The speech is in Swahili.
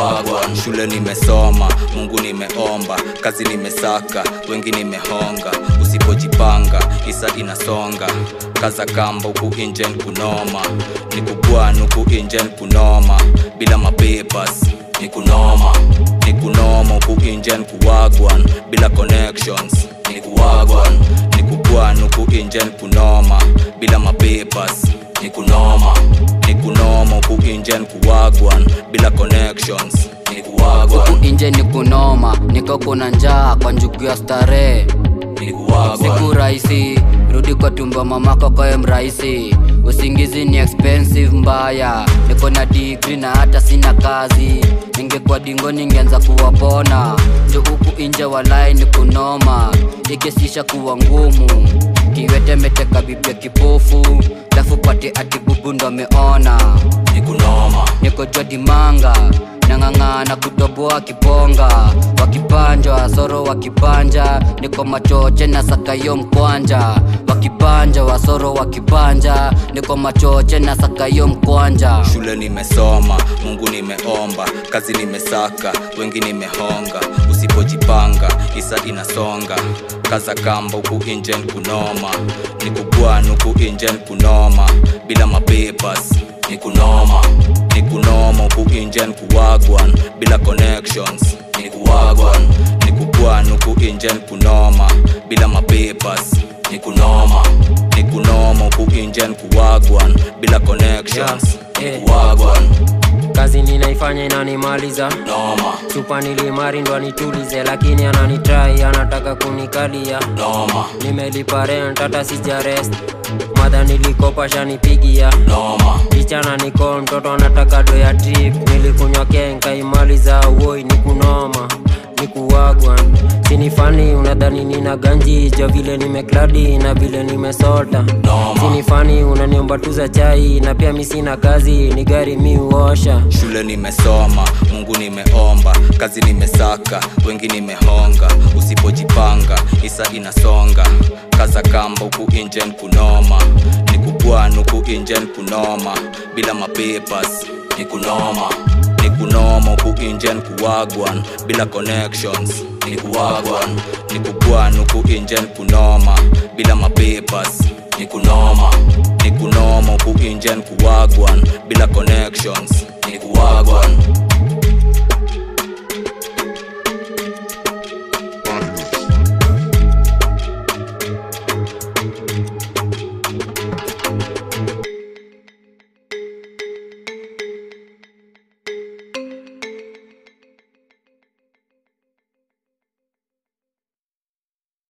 kuwagwan shule nimesoma mungu nimeomba kazi nimesaka wengi nimehonga usipojipanga isa inasonga kaza kamba huku injen kunoma ni kugwan huku injen kunoma bila mapepas ni kunoma ni kunoma huku injen kuwagwan bila connections ni kuwagwan ni kugwan huku injen kunoma bila mapepas ni kunoma ni kunoma huku injen kuwagwan bila connections ni kuwagwan huku inje ni kunoma niko kuna njaa kwa njugu ya starehe ni kuwagwan siku rahisi rudi kwa tumbo mamako koye mrahisi usingizi ni expensive mbaya niko na digri na hata sina kazi ningekuwa dingo ningeanza kuwapona njo huku inje walai ni kunoma ikesisha kuwa ngumu kiwete meteka bibia kipofu lafu pate ati bubu ndo ameona ni kunoma niko jwa dimanga nang'ang'ana kutoboa kiponga wakipanjwa soro wakipanja niko machoche na sakayo mkwanja wakipanja wasoro wakipanja niko machoche na sakayo mkwanja shule nimesoma mungu nimeomba kazi nimesaka wengi nimehonga usipojipanga isa inasonga kaza kamba huku injen kunoma ni kugwan huku injen kunoma bila mapepas ni kunoma ni kunoma huku injen kuwagwan bila connections ni kuwagwan ni kugwan huku injen kunoma bila mapepas ni kunoma ni kunoma huku injen kuwagwan bila connections ni Yeah, eh. kuwagwan kazi ninaifanya inanimaliza noma chupa nilimari ndo anitulize lakini ananitrai anataka kunikalia noma nimelipa rent hata sijarest madha nilikopa shanipigia noma kichana niko mtoto anataka do ya trip nilikunywa kenkaimaliza woi ni kunoma ni kuwagwan sinifani unadhani nina ganji jo vile nimekladi na vile nimesota Noma. sinifani unaniomba tu za chai na pia mi sina kazi ni gari mi uosha shule nimesoma mungu nimeomba kazi nimesaka wengi nimehonga usipojipanga isa inasonga kaza kamba huku injen kunoma ni kugwan huku injen kunoma bila mapepas ni kunoma ni kunoma huku injen kuwagwan bila connections ni kuwagwan ni kugwan huku injen kunoma bila mapepas ni kunoma ni kunoma huku injen kuwagwan bila connections ni kuwagwan